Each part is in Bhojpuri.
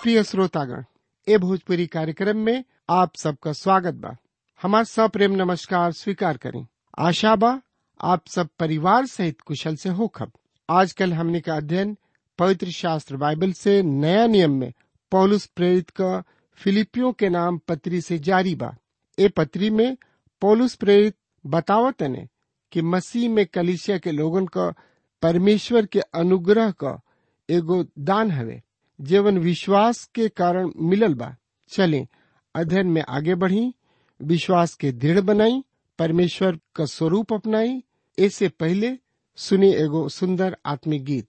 प्रिय श्रोतागण ए भोजपुरी कार्यक्रम में आप सबका स्वागत बा हमार सप्रेम नमस्कार स्वीकार करें आशा बा आप सब परिवार सहित कुशल से होखब आजकल हमने का अध्ययन पवित्र शास्त्र बाइबल से नया नियम में पौलुस प्रेरित का फिलिपियों के नाम पत्री से जारी बा ए पत्री में पौलुस प्रेरित बतावत ने कि मसीह में कलिसिया के लोगन का परमेश्वर के अनुग्रह का एगो दान हवे जीवन विश्वास के कारण मिलल बा चले अध्ययन में आगे बढ़ी विश्वास के दृढ़ बनाई परमेश्वर का स्वरूप अपनाई ऐसे पहले सुनी एगो सुंदर आत्मिक गीत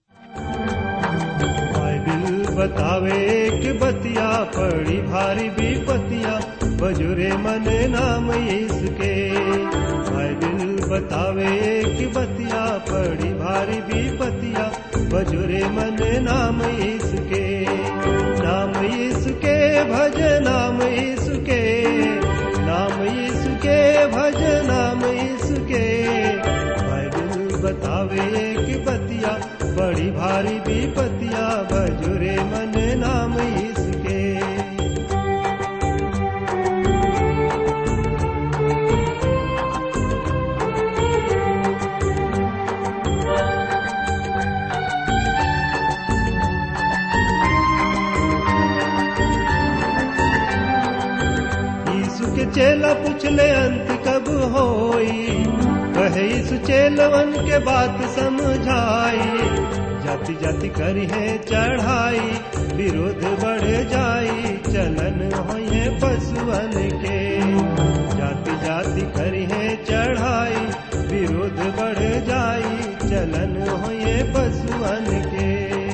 बाइबिल बतावे कि बतिया पड़ी भारी विपतिया बजुरे मन नाम इसके बाइबिल बतावे कि बतिया पड़ी भारी विपतिया बजुरे मन नाम इसके नाम इसके भज नाम इसके नाम इसके भज नाम इसके बाइबिल बतावे कि बतिया बड़ी भारी विपतिया बजुरे मन नाम इसके यीशु के चेला पूछले अंत कब होई कहे यीशु चेलवन के बात समझाई जाति जाति करी है चढ़ाई विरोध बढ़ जाई चलन होए पशुअन के जाति जाति करी है चढ़ाई विरोध बढ़ जाई चलन होए पशुअन के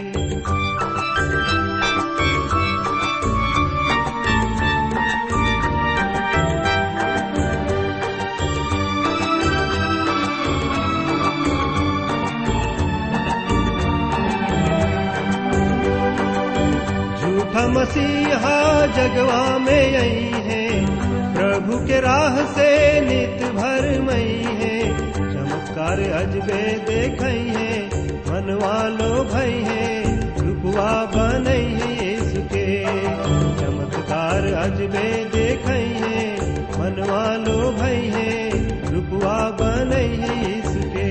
झूठा मसीहा जगवा में आई है प्रभु के राह से नित भर मई है चमत्कार अजबे देख है मनवा लो भई है रुपवा बनई है इसके चमत्कार अजबे देख है मनवा लो भई है रुपवा बनई है इसके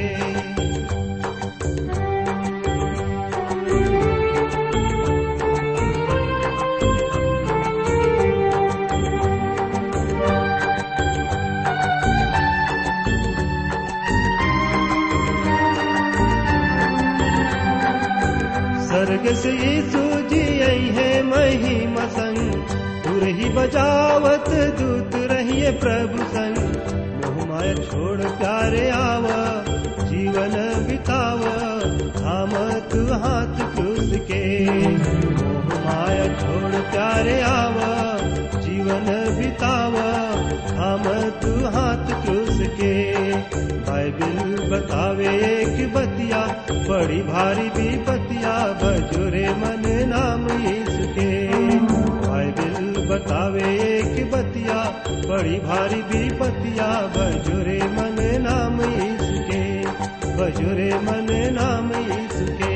स्वर्ग से यीशु जी आई है महिमा संग तुर ही बजावत दूत रहिए प्रभु संग मोह माया छोड़ प्यारे आवा जीवन बितावा थाम तू हाथ क्रूस के मोह माया छोड़ प्यारे आवा जीवन बितावा थाम तू हाथ क्रूस के बाइबिल बतावे कि बतिया बड़ी भारी विपतिया बजुरे मन नाम इसके बाइबिल बतावे कि बतिया बड़ी भारी विपतिया बजुरे मन नाम इसके बजुरे मन नाम इसके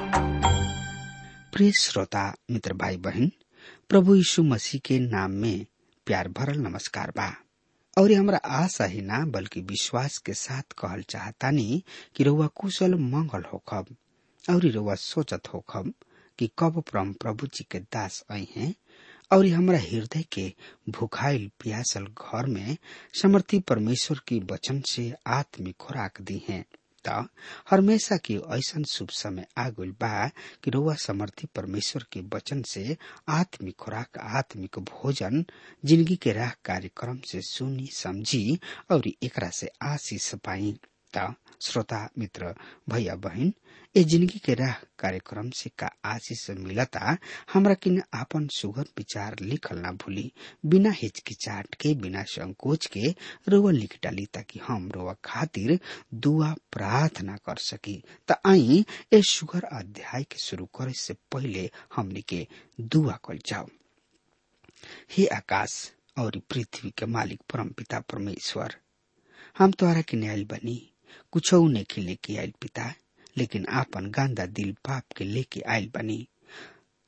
प्रिय श्रोता मित्र भाई बहन प्रभु यीशु मसीह के नाम में प्यार भरल नमस्कार बा और हमरा आशा ही ना बल्कि विश्वास के साथ कहल चाहतानी कि रउआ कुशल मंगल होखब और रउआ सोचत होखब कि कब परम प्रभु जी के दास आई हैं और हमरा हृदय के भुखाइल प्यासल घर में समर्थी परमेश्वर की वचन से आत्मिक खुराक दी हैं त हमेशा की ऐसन शुभ समय आगुल बा कि रउआ समर्थी परमेश्वर के वचन से आत्मिक खुराक आत्मिक भोजन जिंदगी के राह कार्यक्रम से सुनी समझी और एकरा से आशीष पाई त श्रोता मित्र भैया बहन ए जिंदगी के राह कार्यक्रम से का आशीष मिलता हमरा किन आपन सुगर विचार लिखल ना भूली बिना हिचकिचाट के बिना संकोच के रोवा लिख डाली ताकि हम रोवा खातिर दुआ प्रार्थना कर सकी त आई ए सुगर अध्याय के शुरू करे से पहले हमनी के दुआ कल जाओ हे आकाश और पृथ्वी के मालिक परम पिता परमेश्वर हम तोहरा के न्यायल बनी कुछ लेके लेके आयल पिता लेकिन आपन गांदा दिल पाप के लेके आयल बनी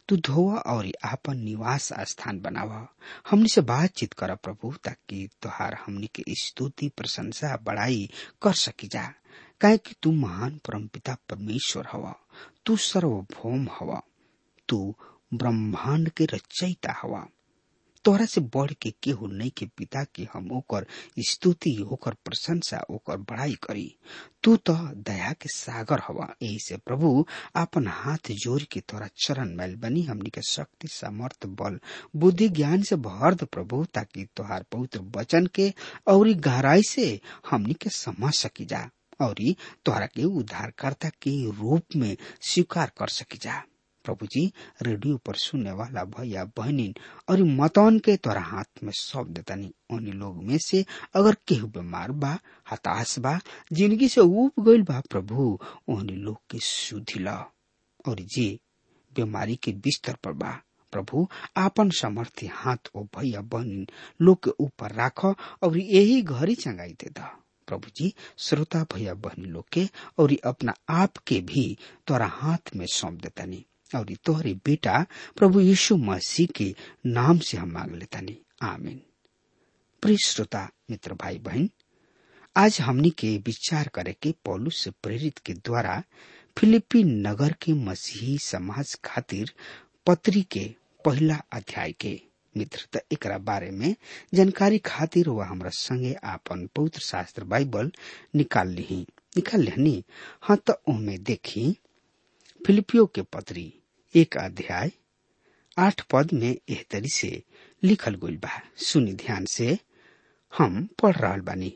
तू धोवा और आपन निवास स्थान बनावा हमनी से बातचीत कर प्रभु ताकि तुहार हमनी के स्तुति प्रशंसा बड़ाई कर सकी जा काहे कि तू महान परमपिता परमेश्वर हवा तू सर्वभौम हवा तू ब्रह्मांड के रचयिता हवा तोहरा से बढ़ के केहू नहीं के पिता के हम ओकर स्तुति ओकर प्रशंसा ओकर बड़ाई करी तू तो दया के सागर हवा यही से प्रभु आपन हाथ जोड़ के तोरा चरण मैल बनी हमनी के शक्ति सामर्थ बल बुद्धि ज्ञान से भर दे प्रभु ताकि तोहार पवित्र वचन के और गहराई से हमनी के समझ सकी जा और तोहरा के उद्धारकर्ता के रूप में स्वीकार कर सकी जा प्रभु जी रेडियो पर सुनने वाला भैया बहनिन और मतौन के तोरा हाथ में सौंप देतानी उन्हीं लोग में से अगर केहू बीमार बा हताश बा जिंदगी से उब गईल बा प्रभु उन्हीं लोग के सुधि ला और जी बीमारी के बिस्तर पर बा प्रभु आपन समर्थी हाथ ओ भैया बहनिन लोग के ऊपर राख और यही घड़ी चंगाई दे दा प्रभु जी श्रोता भैया बहनी लोग के और अपना आप के भी तोरा हाथ में सौंप देतानी और तोहरे बेटा प्रभु यीशु मसीह के नाम से हम मांग लेतानी आमीन प्रिय श्रोता मित्र भाई बहन आज हमनी के विचार करे के पौलुस से प्रेरित के द्वारा फिलिपी नगर के मसीही समाज खातिर पत्री के पहला अध्याय के मित्रता एकरा बारे में जानकारी खातिर वह हमरा संगे आपन पवित्र शास्त्र बाइबल निकाल ली निकाल लेनी हाँ तो ओमे देखी फिलिपियो के पत्री एक अध्याय आठ पद में एह तरी से लिखल गइल बा सुनी ध्यान से हम पढ़ रहा बानी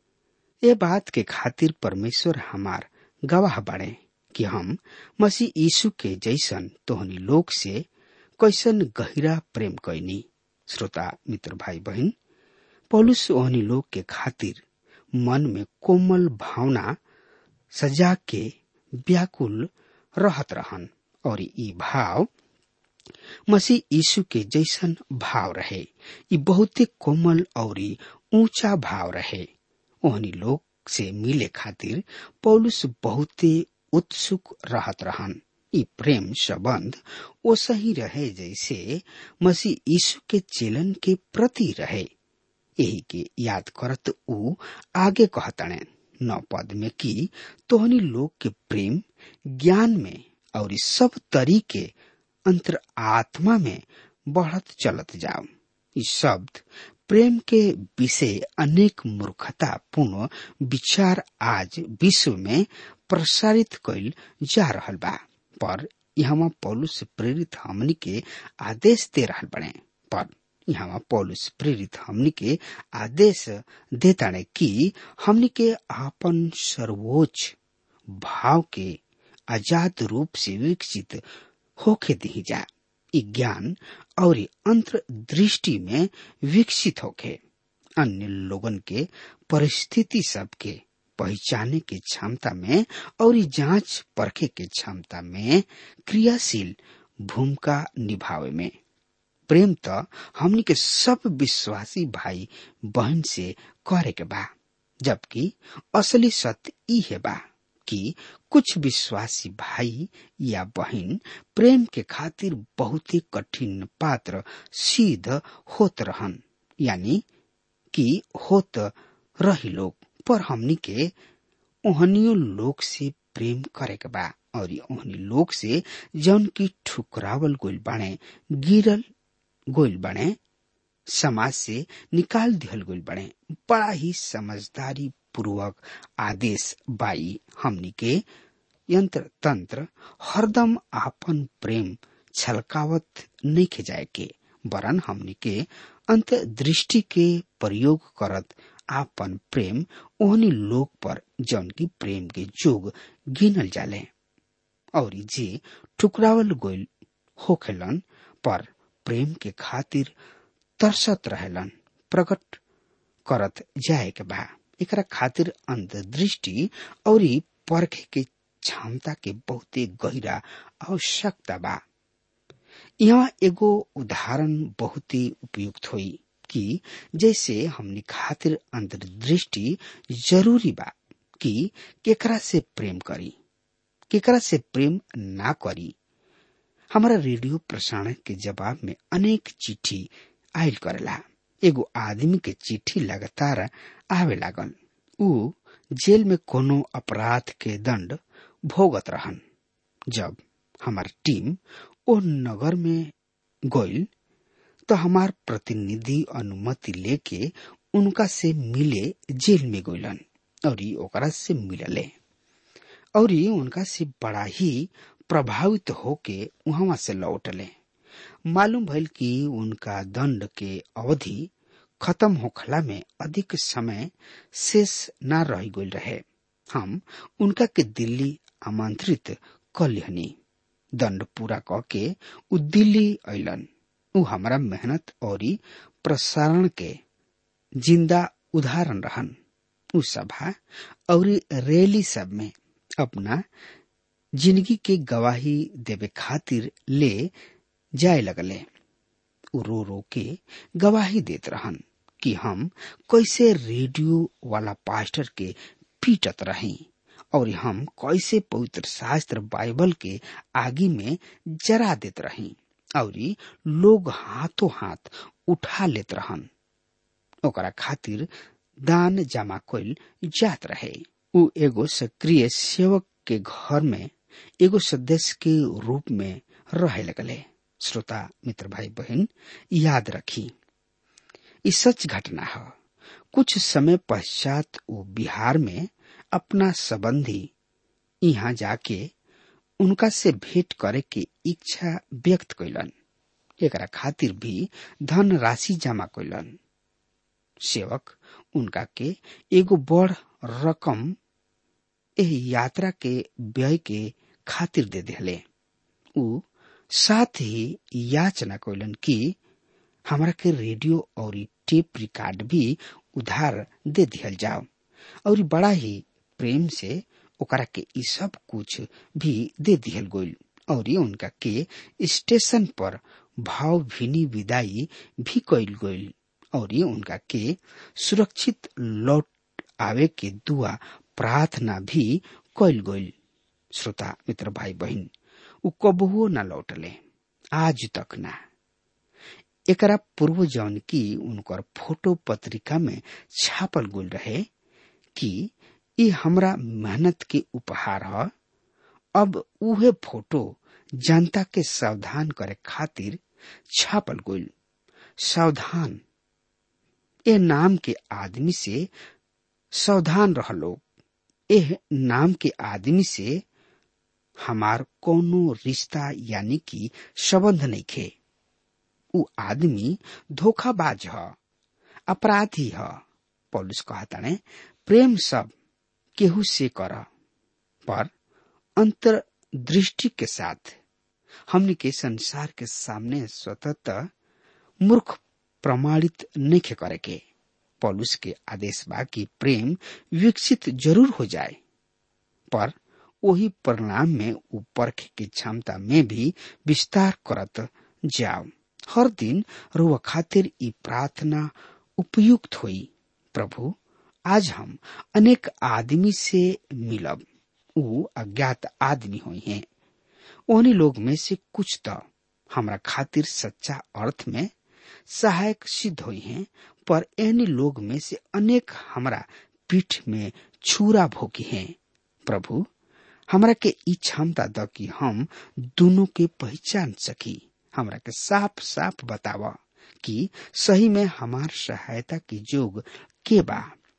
ये बात के खातिर परमेश्वर हमार गवाह बाड़े कि हम मसीह यीशु के जैसन तोहनी लोग से कैसन गहिरा प्रेम कैनी श्रोता मित्र भाई बहन पौलुस ओहनी लोग के खातिर मन में कोमल भावना सजा के व्याकुल रहत रहन और ई भाव मसीह यीशु के जैसन भाव रहे ई बहुते कोमल और ऊंचा भाव रहे ओहनी लोग से मिले खातिर पौलुस बहुते उत्सुक रहत रहन ई प्रेम संबंध ओ सही रहे जैसे मसीह यीशु के चेलन के प्रति रहे यही के याद करत ऊ आगे कहतने नौ पद में कि तोहनी लोग के प्रेम ज्ञान में और सब तरीके अंतर आत्मा में बढ़त चलत जाओ इस शब्द प्रेम के विषय अनेक मूर्खता पूर्ण विचार आज विश्व में प्रसारित कैल जा रहल बा पर यहाँ पौलुस प्रेरित हमनी के आदेश दे रहल बने पर यहाँ पौलुस प्रेरित हमनी के आदेश देताड़े कि हमनी के आपन सर्वोच्च भाव के आजाद रूप से विकसित होके दी जा ज्ञान और अंतर्दृष्टि में विकसित होके अन्य लोगन के परिस्थिति सबके पहचाने की क्षमता में और जांच परखे के क्षमता में क्रियाशील भूमिका निभावे में प्रेम तो हमनी के सब विश्वासी भाई बहन से करे के बा जबकि असली सत्य ई है बा कि कुछ विश्वासी भाई या बहन प्रेम के खातिर बहुत ही कठिन पात्र सिद्ध होत रहन यानी कि होत रही लोग पर हमनी के ओहनियो लोग से प्रेम करे के बा और ओहनी लोग से जौन की ठुकरावल गोल बाणे गिरल गोल बने समाज से निकाल दिहल गोल बने बड़ा ही समझदारी पूर्वक आदेश बाई हमनी के यंत्र तंत्र हरदम आपन प्रेम छलकावत नहीं खे जाए के वरन हमनी के अंत दृष्टि के प्रयोग करत आपन प्रेम ओहनी लोग पर जौन की प्रेम के जोग गिनल जाले और जे ठुकरावल गोल होखेलन पर प्रेम के खातिर तरसत रहेलन प्रकट करत जाए के बा एकरा खातिर अंतर्दृष्टि और परखे के क्षमता के बहुते गहरा आवश्यकता बा यहाँ एगो उदाहरण बहुत ही उपयुक्त हुई कि जैसे हमनी खातिर अंतर्दृष्टि जरूरी बा कि केकरा से प्रेम करी केकरा से प्रेम ना करी हमारा रेडियो प्रसारण के जवाब में अनेक चिट्ठी आयल करेला एगो आदमी के चिट्ठी लगातार आवे लागल ऊ जेल में कोनो अपराध के दंड भोगत रहन जब हमार टीम ओ नगर में गइल तो हमार प्रतिनिधि अनुमति लेके उनका से मिले जेल में गइलन और ओकरा से मिलले और उनका से बड़ा ही प्रभावित होके वहां से लौटले मालूम भइल कि उनका दंड के अवधि खत्म होखला में अधिक समय शेष न रह गइल रहे हम उनका के दिल्ली आमंत्रित कर लिहनी दंड पूरा क के उ दिल्ली अलन उ हमारा मेहनत और प्रसारण के जिंदा उदाहरण रहन उ सभा और रैली सब में अपना जिंदगी के गवाही देवे खातिर ले जाए लगले उ रो रो के गवाही देत रहन कि हम कैसे रेडियो वाला पास्टर के पीटत रही और हम कैसे पवित्र शास्त्र बाइबल के आगे में जरा देत रही और लोग हाथों हाथ उठा लेत रहन ओकरा खातिर दान जमा कइल जात रहे उ एगो सक्रिय सेवक के घर में एगो सदस्य के रूप में रहे लगले श्रोता मित्र भाई बहन याद रखी ई सच घटना है कुछ समय पश्चात वो बिहार में अपना संबंधी यहाँ जाके उनका से भेंट करे के इच्छा व्यक्त कैलन एकरा खातिर भी धन राशि जमा कैलन सेवक उनका के एगो बड़ रकम एह यात्रा के व्यय के खातिर दे दिले उ साथ ही याचना कैलन कि हमरा के रेडियो और टेप रिकॉर्ड भी उधार दे दिहल जाओ और बड़ा ही प्रेम से ओकरा के ई सब कुछ भी दे दिहल गइल और उनका के स्टेशन पर भाव भीनी विदाई भी कैल गइल और उनका के सुरक्षित लौट आवे के दुआ प्रार्थना भी कैल गइल श्रोता मित्र भाई बहन उ कबहुओ न लौटले आज तक ना एकरा पूर्व जौन की उनकर फोटो पत्रिका में छापल गुल रहे कि ई हमरा मेहनत के उपहार ह अब उहे फोटो जनता के सावधान करे खातिर छापल गुल सावधान ए नाम के आदमी से सावधान रह लोग एह नाम के आदमी से हमार कोनो रिश्ता यानी कि संबंध नहीं खे उ आदमी धोखाबाज ह अपराधी ह पौलुस कहताने प्रेम सब केहू से कर पर अंतर्दृष्टि के साथ हमने के संसार के सामने स्वतः मूर्ख प्रमाणित नहीं करे के पौलुस के आदेश बा कि प्रेम विकसित जरूर हो जाए पर वही परिणाम में उ परख की क्षमता में भी विस्तार करत जाओ हर दिन रुआ खातिर ई प्रार्थना उपयुक्त हुई प्रभु आज हम अनेक आदमी से मिलब उ अज्ञात आदमी हुई हैं उन्हीं लोग में से कुछ तो हमरा खातिर सच्चा अर्थ में सहायक सिद्ध हुई हैं पर एनी लोग में से अनेक हमरा पीठ में छुरा भोगी हैं प्रभु हमरा के ई क्षमता द कि हम दोनों के पहचान सकी हमरा के साफ साफ बतावा कि सही में हमार सहायता की जोग के बा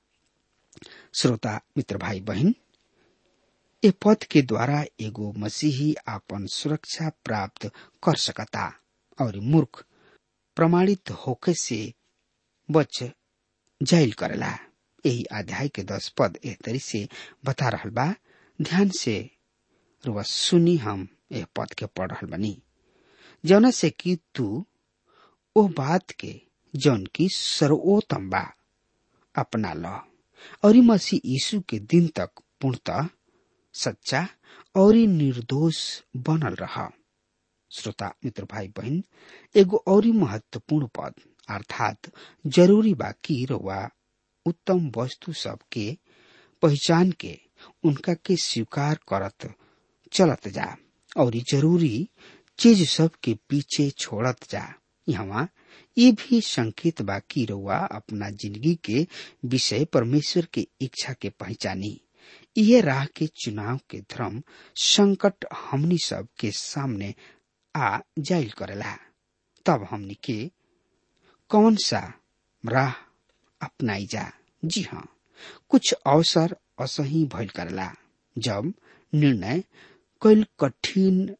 श्रोता मित्र भाई बहन ए पद के द्वारा एगो मसीही आपन सुरक्षा प्राप्त कर सकता और मूर्ख प्रमाणित होके से बच जाइल करेला यही अध्याय के दस पद एह तरी से बता रहल बा ध्यान से रुआ सुनी हम यह पद के पढ़ रहल बनी जौना से कि तू ओ बात के जौन की सर्वोत्तम बा अपना ल और मसीह यीशु के दिन तक पूर्णतः सच्चा और निर्दोष बनल रहा श्रोता मित्र भाई बहन एगो और महत्वपूर्ण पद अर्थात जरूरी बा कि रउआ उत्तम वस्तु सब के पहचान के उनका के स्वीकार करत चलत जा और जरूरी चीज सब के पीछे छोड़त जा यहाँ ये भी संकेत बा कि रउआ अपना जिंदगी के विषय परमेश्वर के इच्छा के पहचानी यह राह के चुनाव के धर्म संकट हमनी सब के सामने आ जाइल करेला तब हमनी के कौन सा राह अपनाई जा जी हाँ कुछ अवसर असही भइल करेला जब निर्णय कैल कठिन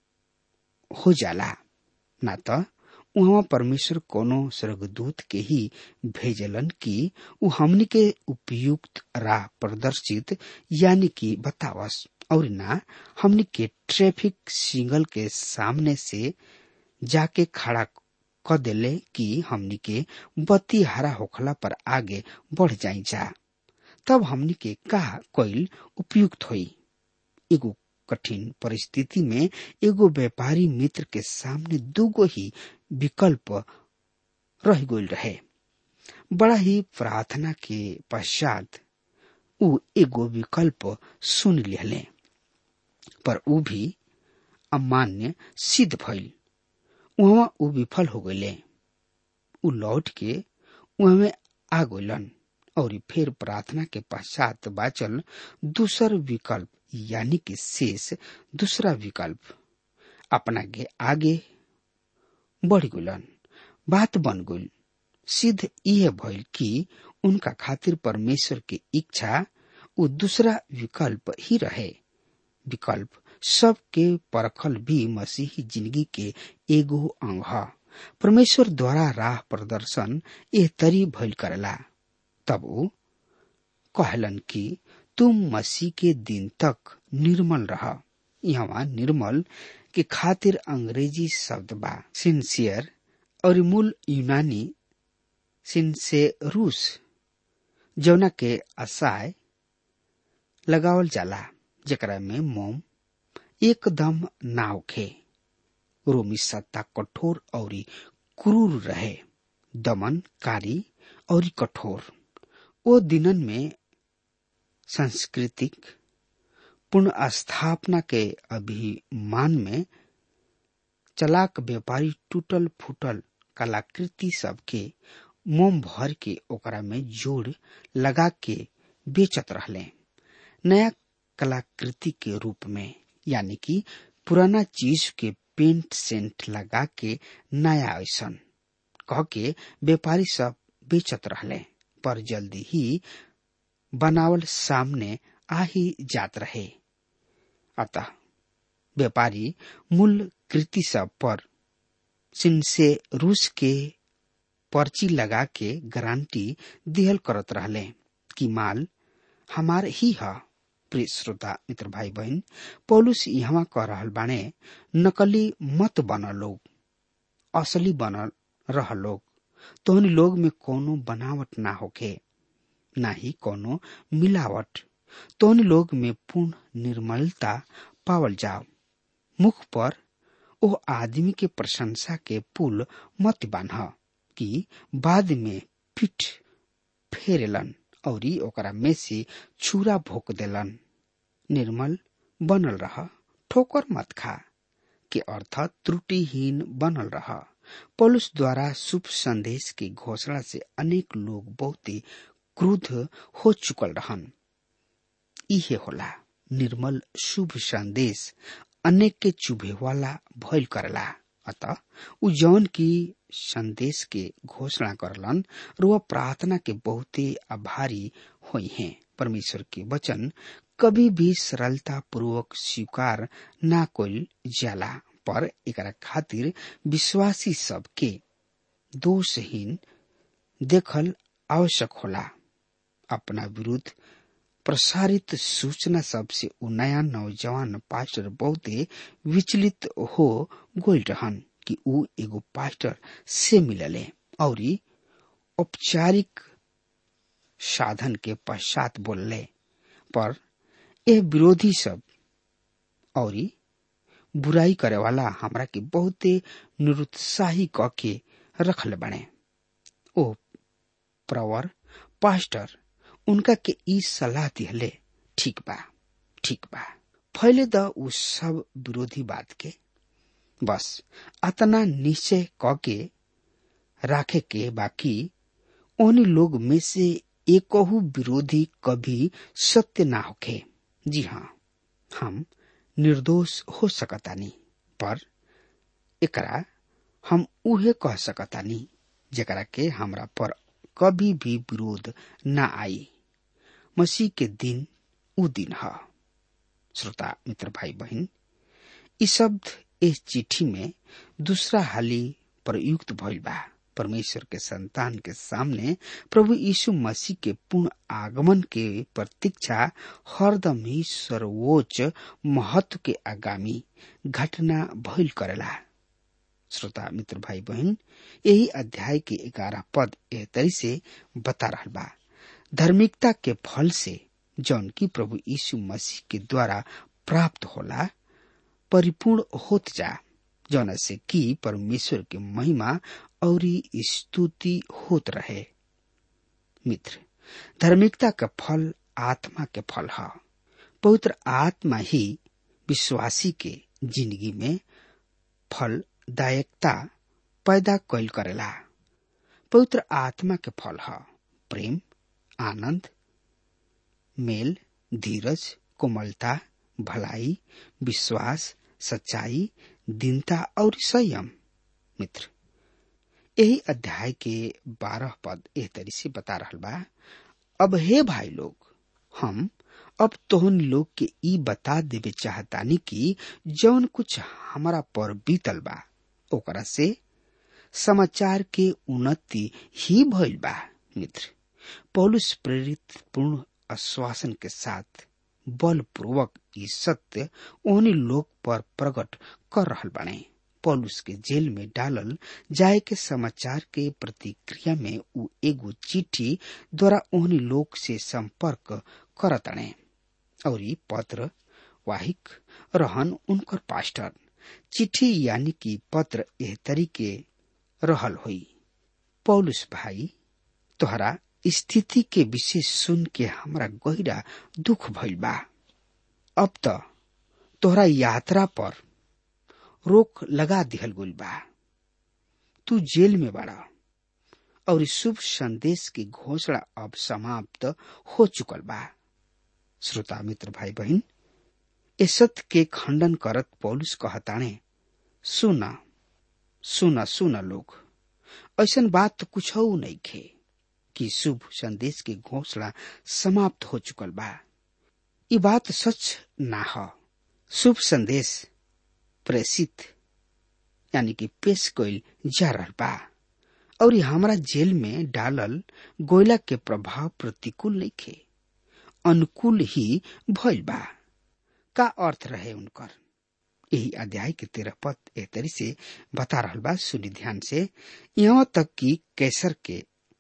हो जाला ना त उहाँ परमेश्वर कोनो स्वर्गदूत के ही भेजलन कि उ हमनी के उपयुक्त राह प्रदर्शित यानी कि बतावस और ना हमनी के ट्रैफिक सिग्नल के सामने से जाके खड़ा क देले कि हमनी के बत्ती हरा होखला पर आगे बढ़ जाई जा तब हमनी के का कोइल उपयुक्त होई एगो कठिन परिस्थिति में एगो व्यापारी मित्र के सामने दूगो ही विकल्प रह गई रहे बड़ा ही प्रार्थना के पश्चात उ एगो विकल्प सुन लिहले पर उ भी अमान्य सिद्ध भइल वहां उ विफल हो गईले उ लौट के वहां आ गईलन और फिर प्रार्थना के पश्चात बाचल दूसर विकल्प यानी कि शेष दूसरा विकल्प अपना के आगे बढ़ गईलन बात बन गई सिद्ध यह भइल कि उनका खातिर परमेश्वर की इच्छा वो दूसरा विकल्प ही रहे विकल्प सबके परखल भी मसीही जिंदगी के एगो अंग ह परमेश्वर द्वारा राह प्रदर्शन एह तरी भइल करेला तब वो कहलन कि तुम मसीह के दिन तक निर्मल रह यहाँ निर्मल के खातिर अंग्रेजी शब्द बा सिंसियर और मूल यूनानी सिंसेरूस जौना के असाय लगावल जाला जेकरा में मोम एकदम ना होखे रोमी सत्ता कठोर और क्रूर रहे दमनकारी और कठोर ओ दिनन में सांस्कृतिक पुनः स्थापना के अभिमान में चलाक व्यापारी टूटल फूटल कलाकृति सबके मोम भर के ओकरा में जोड़ लगा के बेचत रहले नया कलाकृति के रूप में यानी कि पुराना चीज के पेंट सेंट लगा के नया ऐसन कह के व्यापारी सब बेचत रहले पर जल्दी ही बनावल सामने आ ही जात रहे अतः व्यापारी मूल कृति सब पर सिंसे रूस के पर्ची लगा के गारंटी दिहल करत रहले कि माल हमार ही है प्रिय श्रोता मित्र भाई बहन पौलुस यहाँ कह रहल बाणे नकली मत बन लोग असली बन रह लोग तोहन लोग में कोनो बनावट ना होखे ना ही कोनो मिलावट तोहन लोग में पूर्ण निर्मलता पावल जाओ मुख पर ओ आदमी के प्रशंसा के पुल मत बान्ह कि बाद में पीठ फेरेलन और ओकरा में से छुरा भोक देलन निर्मल बनल रह ठोकर मत खा के अर्थ त्रुटिहीन बनल रह पौलुस द्वारा शुभ संदेश की घोषणा से अनेक लोग बहुत ही क्रुद्ध हो चुकल रहन इहे होला निर्मल शुभ संदेश अनेक के चुभे वाला भइल करला अतः उ जौन की संदेश के घोषणा करलन और वह प्रार्थना के बहुते आभारी हुई हैं परमेश्वर के वचन कभी भी सरलता पूर्वक स्वीकार ना कोल जाला पर एकरा खातिर विश्वासी सब के दोषहीन देखल आवश्यक होला अपना विरुद्ध प्रसारित सूचना सबसे उ नया नौजवान पास्टर बहुते विचलित हो गोल रहन कि उ एगो पास्टर से मिलले और औपचारिक साधन के पश्चात बोलले पर ए विरोधी सब और बुराई करे वाला हमरा के बहुते निरुत्साही क के रखल बने ओ प्रवर पास्टर उनका के ई सलाह दिहले ठीक बा ठीक बा फैले द उ सब विरोधी बात के बस अतना निश्चय क के राखे के बाकी ओहनी लोग में से एकहु विरोधी कभी सत्य ना होखे जी हाँ हम निर्दोष हो सकतानी पर एकरा हम उहे कह सकतानी जेकरा के हमरा पर कभी भी विरोध ना आई मसीह के दिन उ दिन ह श्रोता मित्र भाई बहन ई शब्द इस चिट्ठी में दूसरा हाली प्रयुक्त भइल बा परमेश्वर के संतान के सामने प्रभु यीशु मसीह के पूर्ण आगमन के प्रतीक्षा हरदम ही सर्वोच्च महत्व के आगामी घटना भइल करेला श्रोता मित्र भाई बहन यही अध्याय के ग्यारह पद एह तरी से बता रहा बा धार्मिकता के फल से जौन की प्रभु यीशु मसीह के द्वारा प्राप्त होला परिपूर्ण होत जा जौन से कि परमेश्वर के महिमा और स्तुति होत रहे मित्र धार्मिकता का फल आत्मा के फल है पवित्र आत्मा ही विश्वासी के जिंदगी में फलदायकता पैदा कैल करेला पवित्र आत्मा के फल है प्रेम आनंद मेल धीरज कोमलता भलाई विश्वास सच्चाई दीनता और संयम मित्र यही अध्याय के बारह पद एह तरी से बता रहा बा अब हे भाई लोग हम अब तोहन लोग के ई बता देवे चाहतानी कि जौन कुछ हमारा पर बीतल बा ओकरा से समाचार के उन्नति ही भइल बा मित्र पौलुस प्रेरित पूर्ण आश्वासन के साथ बलपूर्वक ई सत्य ओहनी लोग पर प्रकट कर रहल बने पौलुस के जेल में डालल जाए के समाचार के प्रतिक्रिया में उ एगो चिट्ठी द्वारा ओहनी लोग से संपर्क करतने और ई पत्र वाहिक रहन उनकर पास्टर चिट्ठी यानी कि पत्र एह तरीके रहल हुई पौलुस भाई तोहरा स्थिति के विषय सुन के हमरा गहरा दुख भइल बा अब त तोहरा यात्रा पर रोक लगा दिहल गइल बा तू जेल में बाड़ा और शुभ संदेश की घोषणा अब समाप्त हो चुकल बा श्रोता मित्र भाई बहन ए सत्य के खंडन करत पौलुस कहताणे सुना सुना सुना लोग ऐसन बात तो कुछ नहीं खे कि शुभ संदेश की घोषणा समाप्त हो चुकल बा ये बात सच ना हो शुभ संदेश प्रेषित यानी कि पेश कइल जा रहा बा और हमारा जेल में डालल गोयला के प्रभाव प्रतिकूल नहीं खे अनुकूल ही भइल बा का अर्थ रहे उनकर यही अध्याय के तेरह पद एक तरी से बता रहा बा सुनी ध्यान से यहाँ तक कि कैसर के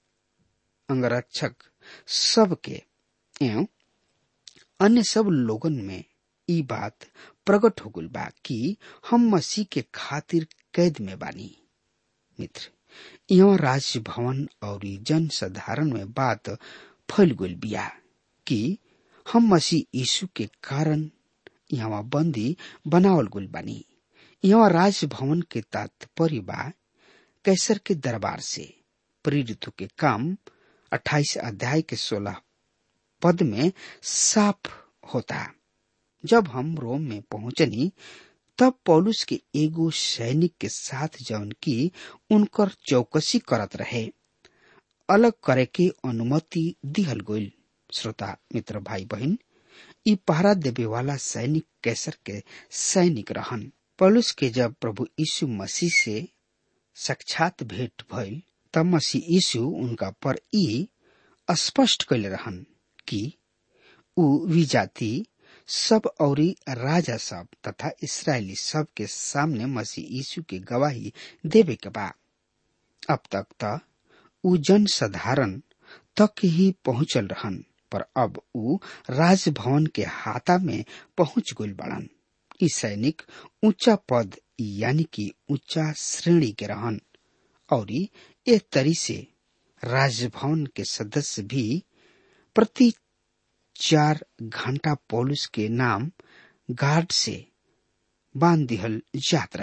अंगरक्षक सब के एवं अन्य सब लोगन में ई बात प्रकट हो गई बा कि हम मसीह के खातिर कैद में बानी मित्र यहाँ राज भवन और जन साधारण में बात फैल गई बिया कि हम मसीह यीशु के कारण यहाँ बंदी बनावल गई बानी यहाँ राजभवन के तात्पर्य बा कैसर के दरबार से प्रेरितों के काम 28 अध्याय के 16 पद में साफ होता जब हम रोम में पहुंचनी तब पौलुस के एगो सैनिक के साथ जौन की उनकर चौकसी करत रहे अलग करे के अनुमति दिहल गईल श्रोता मित्र भाई बहन ई पहरा देवे वाला सैनिक कैसर के सैनिक रहन पौलुस के जब प्रभु यीशु मसीह से साक्षात भेंट भइल तब मसीह यीशु उनका पर ई स्पष्ट कैले रहन कि उ विजाति सब औरी राजा सब तथा इसराइली सब के सामने मसीह यीशु के गवाही देवे के बा अब तक त उ जन साधारण तक ही पहुंचल रहन पर अब उ राजभवन के हाथा में पहुंच गइल बड़न ई सैनिक ऊंचा पद यानी कि ऊंचा श्रेणी के रहन और ए तरी से राजभवन के सदस्य भी प्रति चार घंटा पौलुस के नाम गार्ड से बांध दिहल जात रहे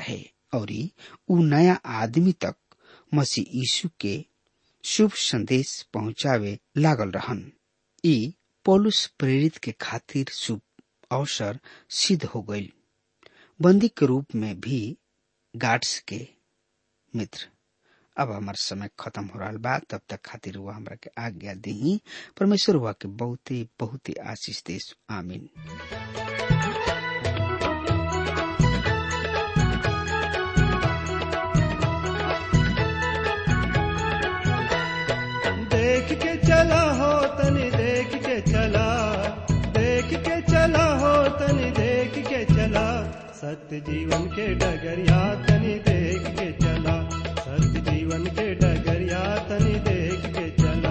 और उ नया आदमी तक मसीह यीशु के शुभ संदेश पहुंचावे लागल रहन ई पौलुस प्रेरित के खातिर शुभ अवसर सिद्ध हो गई बंदी के रूप में भी गार्ड्स के मित्र अब हमार समय खत्म हो रहा बा तब तक खातिर हुआ हमरा के आज्ञा दी परमेश्वर हुआ के बहुते बहुते आशीष देश आमीन देख के चला हो तनी देख के चला देख के चला हो तनी देख के चला सत्य जीवन के डगरिया तनी देख के चला सत्य जीवन के डगरिया तनी देख के चला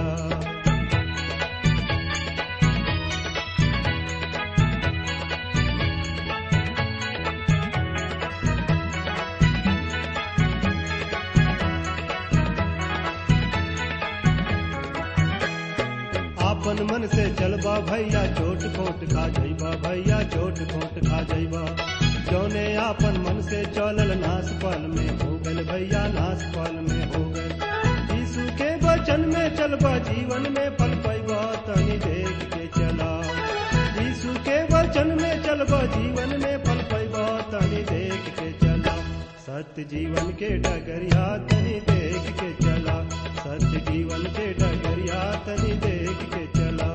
आपन मन से चलबा भैया चोट खोट खा जइबा भैया चोट खोट खा जइबा जौने आपन मन से चलल नास पाल में हो गल भैया नास पाल में हो गल यीशु के वचन में चलबा जीवन में पल पैबा तनी देख के चला यीशु के वचन में चलबा जीवन में पल पैबा तनी देख के चला सत्य जीवन के डगरिया तनी देख के चला सत्य जीवन के डगरिया तनी देख के चला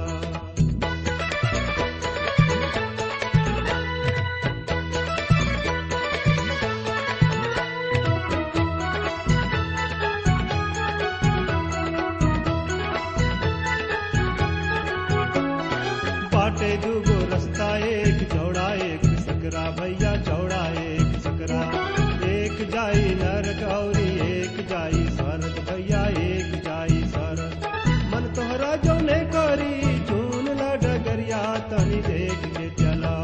बाटे दूगो रास्ता एक चौड़ा एक सकरा भैया चौड़ा एक सकरा एक जाई नरक औरी एक जाई स्वर्ग भैया एक जाई स्वर्ग मन तोहरा जौने करी चून ला डगरिया तनी देख के चला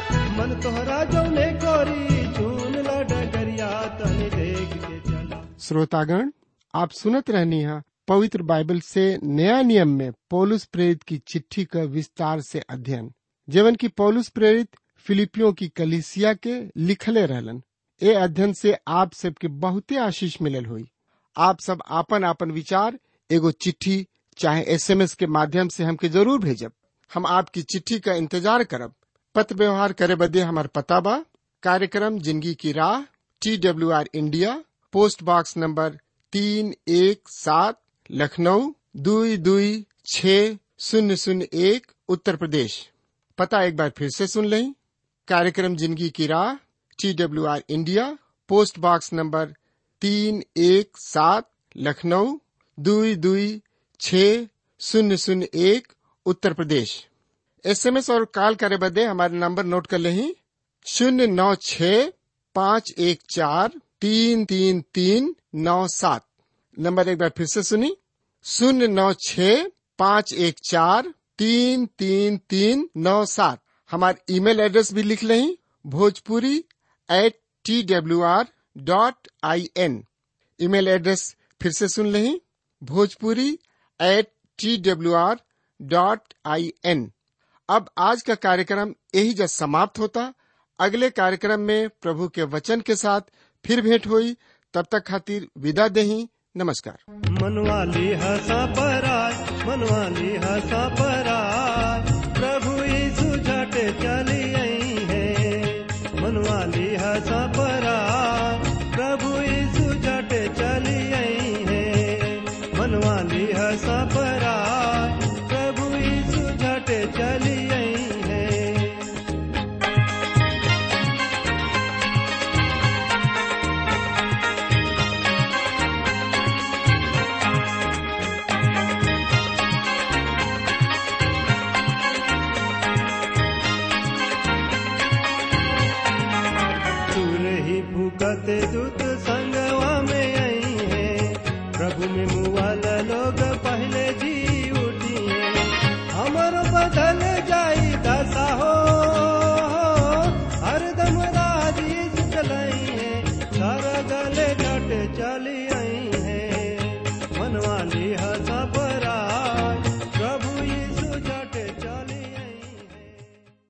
मन तोहरा जौने करी चून ला डगरिया तनी देख के चला श्रोतागण आप सुनत रहनी है पवित्र बाइबल से नया नियम में पौलुस प्रेरित की चिट्ठी का विस्तार से अध्ययन जीवन की पौलुस प्रेरित फिलिपियों की कलिसिया के लिखले रहलन ए अध्ययन से आप सबके बहुते आशीष मिलल हुई आप सब आपन आपन विचार एगो चिट्ठी चाहे एसएमएस के माध्यम से हमके जरूर भेजब हम आपकी चिट्ठी का इंतजार करब पत्र व्यवहार करे बदे हमार पता बा कार्यक्रम जिंदगी की राह T W R India post box number तीन एक सात लखनऊ दुई दुई छ शून्य शून्य एक उत्तर प्रदेश पता एक बार फिर से सुन लें कार्यक्रम जिंदगी की राह T W R India post box number तीन एक सात लखनऊ दुई दुई छ शून्य शून्य एक उत्तर प्रदेश एसएमएस और कॉल करे बदे हमारे नंबर नोट कर लें शून्य नौ छ पाँच एक चार तीन तीन तीन नौ सात नंबर एक बार फिर से सुनी शून्य नौ छ पाँच एक चार तीन तीन तीन नौ सात हमारे ईमेल एड्रेस भी लिख लें Bhojpuri at T W R dot I N email address फिर से सुन लें Bhojpuri at T W R dot I N अब आज का कार्यक्रम यही जब समाप्त होता अगले कार्यक्रम में प्रभु के वचन के साथ फिर भेंट हुई तब तक खातिर विदा देही नमस्कार मनवाली हसा पराय मनवाली हसा पराय प्रभु यीशु झट चली आई है मनवाली हसा पराय प्रभु यीशु झट चली आई है मनवाली हसा पराय प्रभु यीशु झट चली आई है दूर ही भूकत दूत संगवा में आई है प्रभु में